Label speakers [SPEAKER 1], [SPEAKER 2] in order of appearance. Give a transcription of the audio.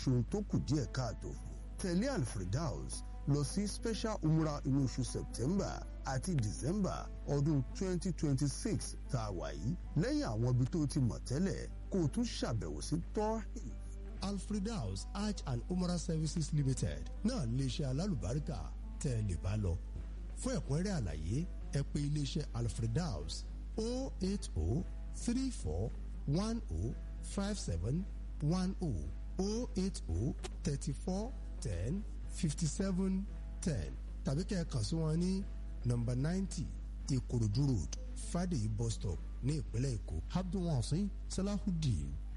[SPEAKER 1] ṣohun tó kù díẹ̀ káàtó fún tẹ̀lé alfredaus lọ sí special umrah inú oṣù september àti december ọdún 2026 tá a wà yìí lẹ́yìn àwọn ibi tó ti mọ̀ tẹ́lẹ̀ kó o tún ṣàbẹ̀wò sí tọ́hìn alfredaus hajj and umrah services limited náà iléeṣẹ́ alálùbáríkà tẹ́ ẹ lè bá lọ fún ẹ̀kúnrẹ́rẹ́ àlàyé ẹ pè iléeṣẹ́ alfredaus 080 34 10 57 10 080 34 10 57 10 tàbí kẹ́ ẹ kàn sí wọn ní nọ́mbà 90 ìkòròdú road friday bus stop ní ìpínlẹ̀ èkó abdulwasin salahudeen